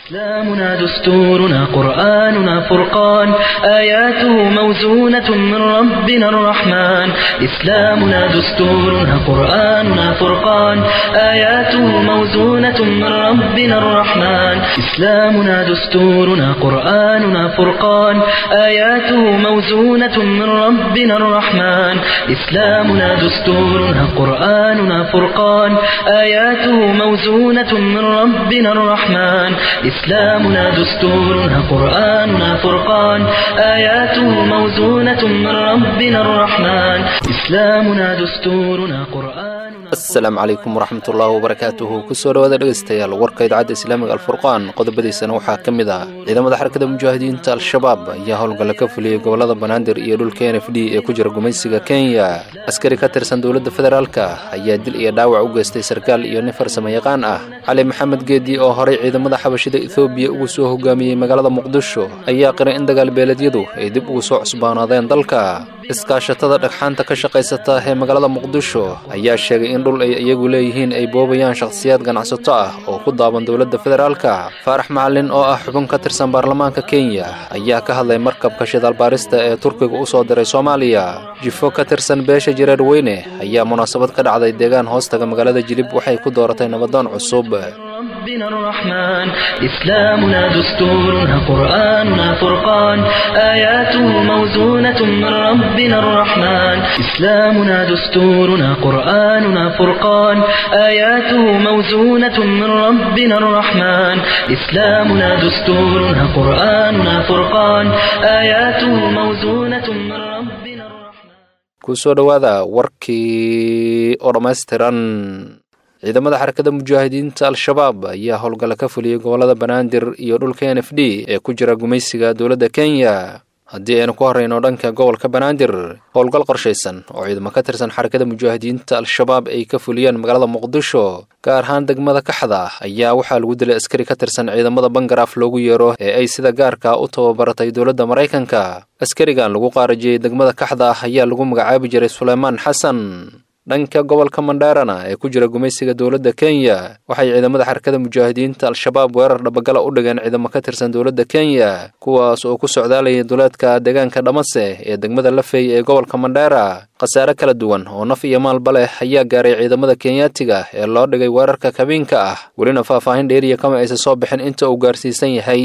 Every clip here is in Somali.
إسلامنا دستورنا قرآننا فرقان آياته موزونة من ربنا الرحمن إسلامنا دستورنا قرآننا فرقان آياته موزونة من ربنا الرحمن إسلامنا دستورنا قرآننا فرقان آياته موزونة من ربنا الرحمن إسلامنا دستورنا قرآننا فرقان آياته موزونة من ربنا الرحمن إسلامنا دستورنا قرآننا فرقان آياته موزونة من ربنا الرحمن إسلامنا دستورنا قرآننا asalaamu calaykum waraxmat ullaahi wabarakaatuhu kusoo dhawaada dhegaystayaal warka idaacadda islaamiga alfurqaan qodobadiisana waxaa ka mid ah ciidamada xarakada mujaahidiinta al-shabaab ayaa howlgalla ka fuliyey gobolada banaadir iyo dhulka n f d ee ku jira gumaysiga kenya askari ka tirsan dowladda federaalka ayaa dil iyo dhaawac u geystay sarkaal iyo nin farsamo yaqaan ah cali maxamed geedi oo horay ciidamada xabashida ethoobiya ugu soo hogaamiyey magaalada muqdisho ayaa qiray in dagaalbeeleedyadu ay dib ugu soo cusbaanaadeen dalka iskaashatada dhagxaanta ka shaqaysata ee magaalada muqdisho ayaa sheegay in dhul ay iyagu leeyihiin ay boobayaan shakhsiyaad ganacsato ah oo ku daaban dowladda federaalka faarax macalin oo ah xubin ka tirsan baarlamaanka kenya ayaa ka hadlay markabka shidaalbaarista ee turkiga u soo diray soomaaliya jifo ka tirsan beesha jireer weyne ayaa munaasabad ka dhacday deegaan hoostaga magaalada jilib waxay ku dooratay nabadoon cusub ربنا الرحمن إسلامنا دستورنا قرآننا فرقان آياته موزونة من ربنا الرحمن إسلامنا دستورنا قرآننا فرقان آياته موزونة من ربنا الرحمن إسلامنا دستورنا قرآننا فرقان آياته موزونة من ربنا الرحمن kusoo dhowaada warkii oo dhammaystiran ciidamada xarakada mujaahidiinta al-shabaab ayaa howlgalla ka fuliyey gobolada banaadir iyo dhulka n f d ee ku jira gumaysiga dowladda kenya haddii aynu ku horrayno dhanka gobolka banaadir howlgal qorshaysan oo ciidamo ka tirsan xarakada mujaahidiinta al-shabaab ay ka fuliyeen magaalada muqdisho gaar ahaan degmada kaxda ayaa waxaa lagu dilay askari ka tirsan ciidamada bangaraaf loogu yeero ee ay sida gaarka u tababaratay dowladda maraykanka askarigan lagu qaarajiyey degmada kaxda ayaa lagu magacaabi jiray suleymaan xasan dhanka gobolka mandheerana ee ku jira gumaysiga dowladda kenya waxay ciidamada xarakada mujaahidiinta al-shabaab weerar dhabagala u dhigeen ciidamo ka tirsan dowladda kenya kuwaas oo ku socdaalayay duleedka deegaanka dhamase ee degmada lafey ee gobolka mandheera khasaare kala duwan oo naf iyo maalba leh ayaa gaaray ciidamada kenyaatiga ee loo dhigay weerarka kabiinka ah welina faahfaahin dheeriya kama aysan soo bixin inta uu gaarsiisan yahay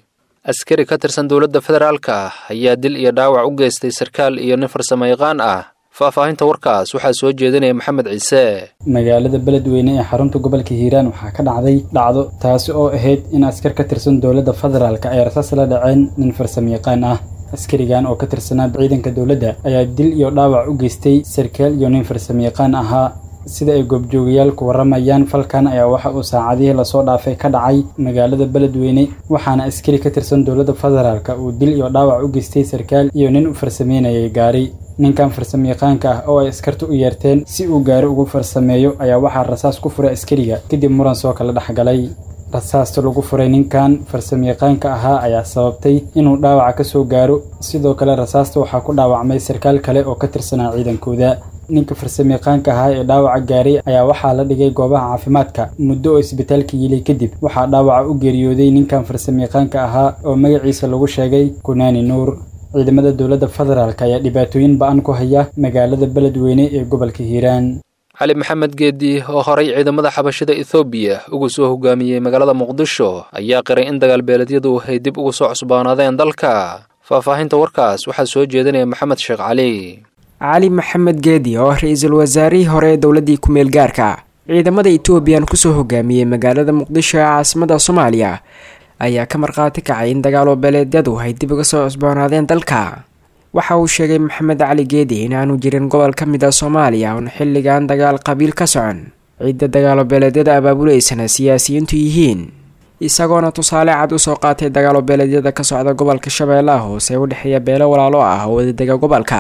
askari ka tirsan dowladda federaalka ayaa dil iyo dhaawac u geystay sarkaal iyo nin farsamo yaqaan ah faahfaahinta warkaas waxaa soo jeedinaya maxamed ciise magaalada beledweyne ee xarunta gobolka hiiraan waxaa ka dhacday dhacdo taasi oo ahayd in askar ka tirsan dowladda federaalk ay rasaas la dhaceen nin farsamo yaqaan ah askarigan oo ka tirsanaa ciidanka dowladda ayaa dil iyo dhaawac u geystay sarkaal iyo nin farsamo yaqaan ahaa sida ay goobjoogayaal ku warramayaan falkan ayaa waxa uu saacadihii lasoo dhaafay ka dhacay magaalada beledweyne waxaana askari ka tirsan dowladda federaalk uu dil iyo dhaawac u geystay sarkaal iyo nin u farsameynayay gaari ninkan farsamo yaqaanka ah oo ay askarta u yeerteen si uu gaari ugu farsameeyo ayaa waxaa rasaas ku furay askariga kadib muran soo kala dhexgalay rasaasta lagu furay ninkan farsamo yaqaanka ahaa ayaa sababtay inuu dhaawaca ka soo gaaro sidoo kale rasaasta waxaa ku dhaawacmay sarkaal kale oo ka tirsanaa ciidankooda ninka farsamo yaqaanka ahaa ee dhaawaca gaaray ayaa waxaa la dhigay goobaha caafimaadka muddo oo isbitaalka yilay kadib waxaa dhaawaca u geeriyooday ninkan farsamo yaqaanka ahaa oo magaciisa lagu sheegay kunaani nuur ciidamada dowladda federaalk ayaa dhibaatooyin ba-an ku haya magaalada beledweyne ee gobolka hiiraan cali maxamed geedi oo horay ciidamada xabashida ethoobiya ugu soo hogaamiyey magaalada muqdisho ayaa qiray in dagaalbeeleedyadu ay dib ugu soo cusbaanaadeen dalka faahfaahinta warkaas waxaa soo jeedinaya maxamed sheekh cali cali maxamed geedi oo ra-iisul wasaarihii hore ee dowladdii ku-meel gaarka ciidamada etoobiyan kusoo hogaamiyey magaalada muqdisho ee caasimada soomaaliya ayaa ka markhaati kacay in dagaalo beeleedyadu ay dib uga soo cusboonaadeen dalka waxa uu sheegay maxamed cali geedi in aanu jirin gobol ka mid a soomaaliya oon xilligan dagaal qabiil ka socon cidda dagaalo beeleedyada abaabuleysana siyaasiyiintu yihiin isagoona tusaale cad usoo qaatay dagaalo beeleedyada ka socda gobolka shabeellaha hoose u dhexeeya beelo walaalo ah oo wadadega gobolka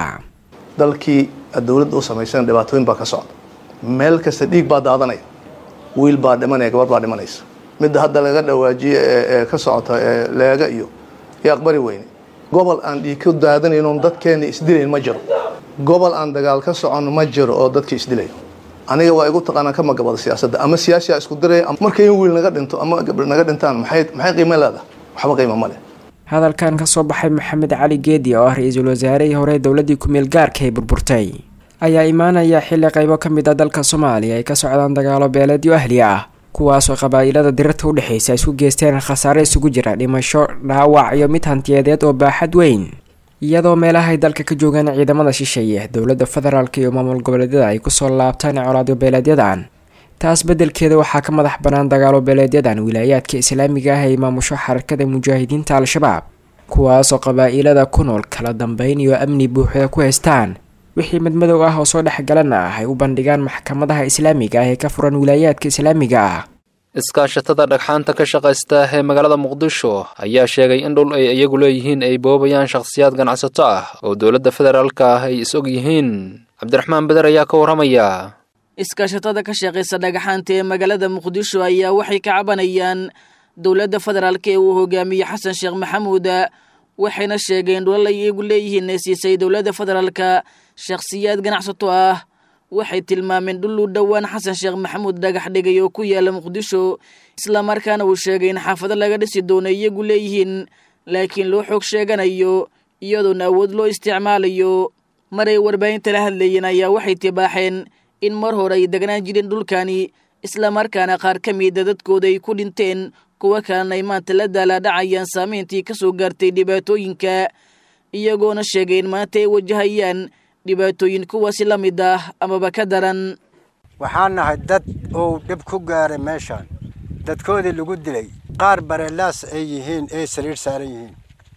dalkii dowladda u samaysan dhibaatooyin baa ka socda meel kasta dhiig baa daadanaya wiil baa dhimanaya gabar baa dhimanaysa midda hadda laga dhawaajiye ee ka socota ee leega iyo iyo aqbari weyne gobol aan dhiig ka daadanayn oon dadkeena isdilayn ma jiro gobol aan dagaal ka socon ma jiro oo dadka isdilayo aniga waa igu taqaanaa ka magabada siyaasadda ama siyaasiyaa isku diraya markay in wiil naga dhinto ama gabdho naga dhintaan maxay maxay qiimo leedahay waxba qiimo ma leh hadalkan ka soo baxay maxamed cali geedi oo ah ra-iisul wasaarihii hore dowladii ku-meel gaarka ay burburtay ayaa imaanaya xilli qaybo ka mid a dalka soomaaliya ay ka socdaan dagaalo beeleedyo ahli ah kuwaasoo qabaa'ilada dirirta u dhexaysa isku geysteen khasaare isugu jira dhimasho dhaawac iyo mid hantiyadeed oo baaxad weyn iyadoo meelahay dalka ka joogaan ciidamada shisheeye dowladda federaalk iyo maamul goboleedyada ay kusoo laabtaan colaadyo beeleedyadan taas beddelkeeda waxaa ka madax bannaan dagaalo beeleedyadan wilaayaadka islaamiga ah ay maamusho xarakada mujaahidiinta al-shabaab kuwaasoo qabaa'ilada ku nool kala dambeyn iyo amni buuxda ku haystaan wixii madmadow ah oo soo dhexgalana ah ay u bandhigaan maxkamadaha islaamiga ah ee ka furan wilaayaadka islaamiga ah iskaashatada dhagxaanta ka shaqaysta ee magaalada muqdisho ayaa sheegay in dhul ay iyagu leeyihiin ay boobayaan shakhsiyaad ganacsato ah oo dowladda federaalka ah ay is og yihiin cabdiraxmaan beder ayaa ka warramaya iskaashatada ka shaqaysa dhagaxaanta ee magaalada muqdisho ayaa waxay ka cabanayaan dowladda federaalk ee uu hogaamiye xasan sheekh maxamuud waxayna sheegeen dhulal ay iyagu leeyihiin ee siisay dowladda federaalka shakhsiyaad ganacsato ah waxay tilmaameen dhul u dhowaan xasan sheekh maxamuud dhagax dhigay oo ku yaala muqdisho islamarkaana uu sheegay in xaafado laga dhisi doono iyagu leeyihiin laakiin loo xoog sheeganayo iyadoona awood loo isticmaalayo maray warbaahinta la hadlayeen ayaa waxay tibaaxeen in mar hore ay degnaan jireen dhulkani islamarkaana qaar ka mida dadkooda ay ku dhinteen kuwo kalena ay maanta la daalaadhacayaan saameyntii ka soo gaartay dhibaatooyinka iyagoona sheegay in maanta ay wajahayaan dhibaatooyin kuwaasi la mid ah amaba ka daran waxaan nahay dad uu dhib ku gaaray meeshaan dadkoodii lagu dilay qaar bareelaas ay yihiin ay sariir saaran yihiin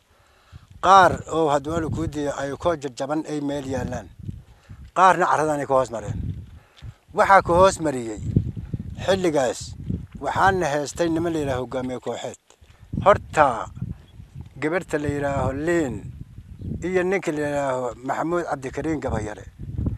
qaar oo hadwaala kuu diya ay koo jajaban ay meel yaallaan qaarna carradan ay ka hoos mareen waxaa ka hoos mariyey xilligaas waxaana heestay niman la yidhaha hogaamiye kooxeed horta gabarhta la yidhaaho liin iyo ninka la yidhaaho maxamuud cabdikariin gabayare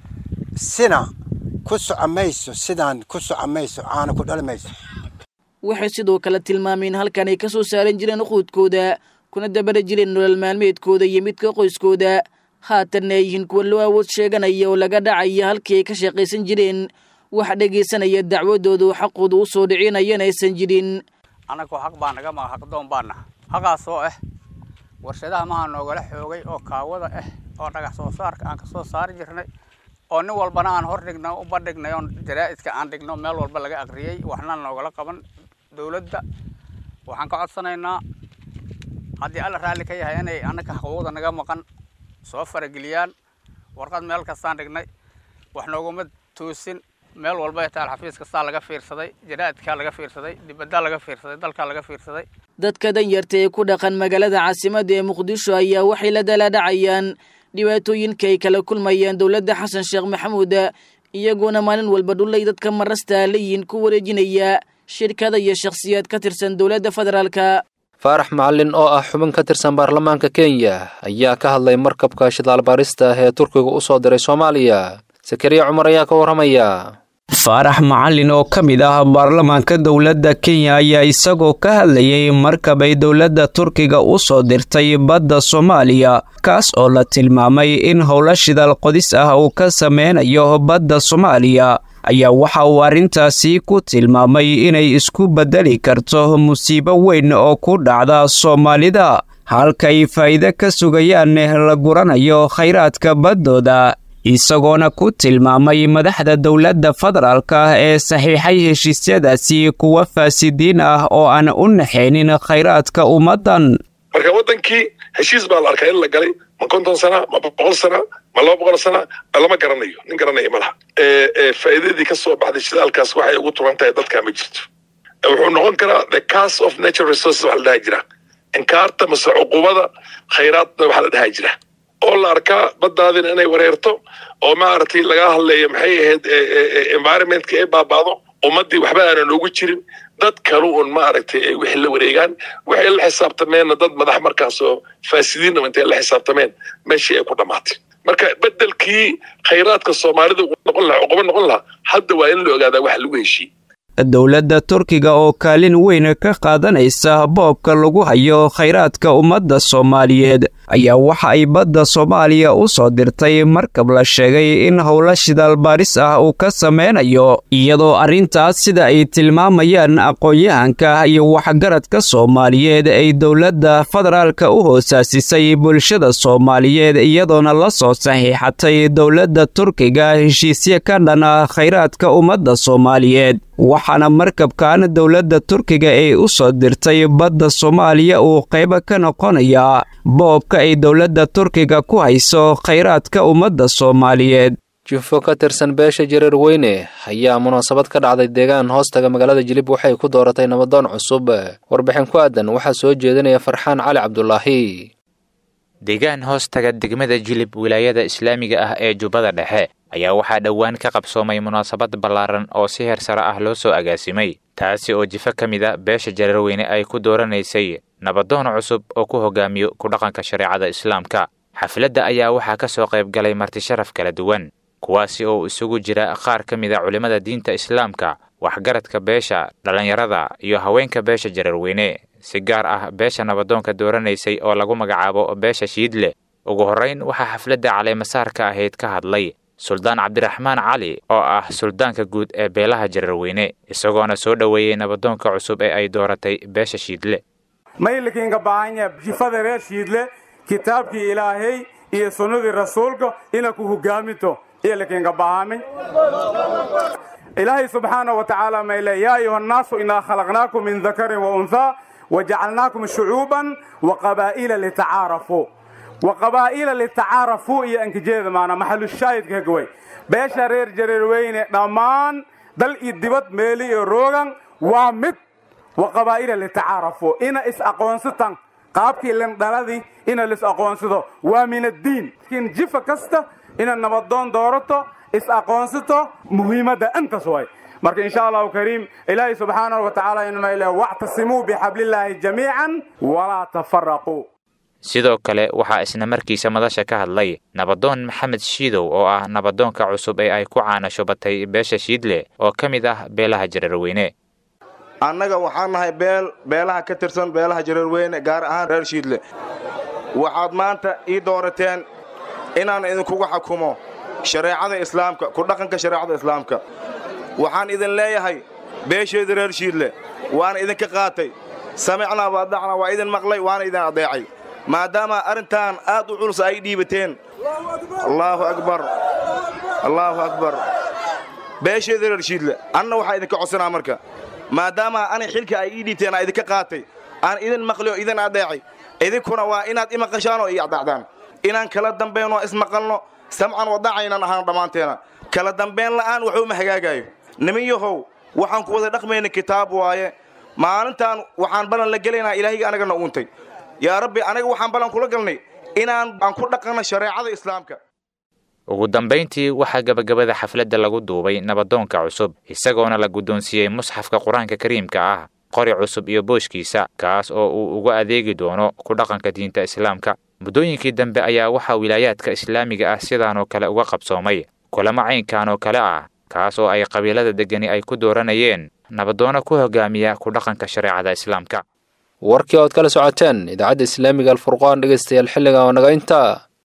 sina ku soco mayso sidaan ku soco mayso caana ku dhali mayso waxay sidoo kale tilmaameen halkan ay ka soo saaran jireen uquudkooda kuna dabara jireen nolol maalmeedkooda iyo midka qoyskooda haatanna ay yihiin kuwa loo awood sheeganaya oo laga dhacaya halkii ay ka shaqaysan jireen wax dhegaysanaya dacwadooda oo xaqooda u soo dhicinayana aysan jirin annagoo xaq baa naga maga xaqdoon baana xaqaasoo ah warshadaha maha noogala xoogay oo kaawada ah oo dhagax soo saarka aan ka soo saari jirnay oo nin walbana aan hor dhigno u bandhignay oon jaraa'idka aan dhigno meel walba laga aqriyey waxna noogala qaban dowladda waxaan ka codsanaynaa haddii alla raalli ka yahay inay annaka xuquuqda naga maqan soo farageliyaan warqad meel kastaan dhignay wax nooguma toosin meel walba ay taal xafiis kastaa laga fiirsaday jaraa'idkaa laga fiirsaday dibaddaa laga fiirsaday dalkaa laga fiirsaday dadka danyarta ee ku dhaqan magaalada caasimadda ee muqdisho ayaa waxay la dalaadhacayaan dhibaatooyinka ay kala kulmayaan dowladda xasan sheekh maxamuud iyagoona maalin walba dhulay dadka marasta leeyihiin ku wareejinaya shirkada iyo shakhsiyaad ka tirsan dowladda federaalka faarax macalin oo ah xubin ka tirsan baarlamaanka kenya ayaa ka hadlay markabka shidaal baarista ah ee turkiga u soo diray soomaaliya sakariya cumar ayaa ka warramaya faarax macalin oo ka mid ah baarlamaanka dowladda kenya ayaa isagoo ka hadlayay markab ay dowladda turkiga u soo dirtay badda soomaaliya kaas oo la tilmaamay in howlo shidaal qodis ah uu ka sameynayo badda soomaaliya ayaa waxa uu arrintaasi ku tilmaamay inay isku beddeli karto musiibo weyn oo ku dhacda soomaalida halkay faa'iide ka sugayaan la guranayo khayraadka baddooda isagoona ku tilmaamay madaxda dowladda federaalka ee saxiixay heshiisyadaasi kuwa faasidiin ah oo aan u naxaynin khayraadka ummaddan marka waddankii heshiis baa la arkaa in la galay ma konton sana ma boqol sana ma laba boqol sana lama garanayo nin garanaya ma laha faa'iidadii ka soo baxday shidaalkaas waxay ugu turan tahay dadkaa ma jirto wuxuu noqon karaa the cas of natural resources waxa la dhaha jira inkaarta mase cuqubada khayraadna waxa la dhaha jira oo la arkaa baddaadina inay wareerto oo maaragtay laga hadleeyo maxay ahayd environmentka ay baabaado ummaddii waxba aanan ugu jirin dad kalu un maaragtay ay wixii la wareegaan waxay la xisaabtameenna dad madax markaasoo faasidiinna intay la xisaabtameen meeshii ay ku dhammaatay marka beddelkii khayraadka soomaalida noqon lahaa cuqubo noqon lahaa hadda waa in la ogaadaa waxa lagu heshiiyey dowladda turkiga oo kaalin weyn ka qaadanaysa boobka lagu hayo khayraadka ummadda soomaaliyeed ayaa waxa ay badda soomaaliya u soo dirtay markab la sheegay in howlo shidaal baaris ah uu ka sameynayo iyadoo arrintaas sida ay tilmaamayaan aqoon-yahanka iyo waxgaradka soomaaliyeed ay dowladda federaalka u hoosaasisay bulshada soomaaliyeed iyadoona la soo saxiixatay dowladda turkiga heshiisyo ka dhan ah khayraadka ummadda soomaaliyeed waxaana markabkan dowladda turkiga ee u soo dirtay badda soomaaliya uu qaybo ka noqonayaa boobka ay dowladda turkiga ku hayso khayraadka ummadda soomaaliyeed jufo ka tirsan beesha jareer weyne ayaa munaasabad ka dhacday deegaan hoostaga magaalada jilib waxay ku dooratay nabadoon cusub warbixin ku aadan waxaa soo jeedinaya farxaan cali cabdulaahi deegaan hoostaga degmada jilib wilaayada islaamiga ah ee jubbada dhexe ayaa waxaa dhowaan ka qabsoomay munaasabad ballaaran oo si heer sare ah loo soo agaasimay taasi oo jifo ka mid a beesha jareerweyne ay ku dooranaysay nabadoon cusub oo ku hogaamiyo ku dhaqanka shareecada islaamka xafladda ayaa waxaa ka soo qayb galay martisharaf kala duwan kuwaasi oo isugu jira qaar ka mid a culimmada diinta islaamka waxgaradka beesha dhallinyarada iyo haweenka beesha jareerweyne si gaar ah beesha nabadoonka dooranaysay oo lagu magacaabo beesha shiidle ugu horrayn waxaa xafladda caleemasaarka ahayd ka hadlay suldaan cabdiraxmaan cali oo ah suldaanka guud ee beelaha jareerweyne isagoona soo dhoweeyey nabadoonka cusub ee ay dooratay beesha shiidle maylikiinka baahanya jifada reer shiidle kitaabkii ilaahay iyo sunnadii rasuulka ina ku hogaaminto iyolikiinka baahamin ilaahay subxaana wa tacaala mayle yaa ayuha nnaasu inaa khalaqnaakum min dakarin wa unhaa wajacalnaakum shucuuban wa qabaa'ila litacaarafuu wa qabaa'ila litacaarafuu iyo ankijeeda maana maxalushaahidka kagaway beesha reer jareerweyne dhammaan dal iyo dibad meeli iyo roogan waa mid wa qabaa'ila litacaarafuu ina is-aqoonsataan qaabkii lindhaladii ina lis-aqoonsado waa min addiin laakiin jifa kasta ina nabadoon doorato is-aqoonsato muhiimadda intaas way marka insha allahu kariim ilaahay subxaanahu wa tacaala inmayle wactasimuu bixablillaahi jamiican walaa tafaraquu sidoo kale waxaa isna markiisa madasha ka hadlay nabadoon maxamed shiidow oo ah nabadoonka cusub ee ay ku caanashubatay beesha shiidle oo ka mid ah beelaha jareerweyne annaga waxaan nahay beel beelaha ka tirsan beelaha jareerweyne gaar ahaan reer shiidle waxaad maanta ii doorateen inaan idinkuga xukumo shareecada islaamka ku dhaqanka shareecada islaamka waxaan idin leeyahay beesheedii reer shiidle waana idinka qaatay samicnaa waadacnaa waa idin maqlay waana idin adeecay maadaama arrintan aad u culus ay dhiibateen allaahu akbar allaahu akbar beesheedii reer shiidle anna waxaa idinka codsanaa marka maadaama anay xilka ay ii dhiibteen aa idinka qaatay aan idin maqli oo idin adeecay idinkuna waa inaad i maqashaan oo ii adacdaan inaan kala dambaynoo ismaqalno samcan wadacaynan ahaan dhammaanteena kala dambayn la'aan waxuuma hagaagaayo nimin yahow waxaan ku wada dhaqmayna kitaab waaye maalintaan waxaan ballan la gelaynaa ilaahayga anagana uuntay yaa rabbi anaga waxaan ballan kula galnay inaan aan ku dhaqanno shareecada islaamka ugu dambayntii waxaa gebagabada xafladda lagu duubay nabadoonka cusub isagoona la guddoonsiiyey musxafka qur-aanka kariimka ah qori cusub iyo booshkiisa kaas oo uu uga adeegi doono ku dhaqanka diinta islaamka muddooyinkii dambe ayaa waxaa wilaayaadka islaamiga ah sidaanoo kale uga qabsoomay kulamo caynkan oo kale ah kaas oo ay qabiilada degani ay ku dooranayeen nabadoono ku hogaamiya ku dhaqanka shareecada islaamka warkii ood kala socoteen idaacadda islaamiga alfurqaan dhegaystayaal xilligan oo naga intaa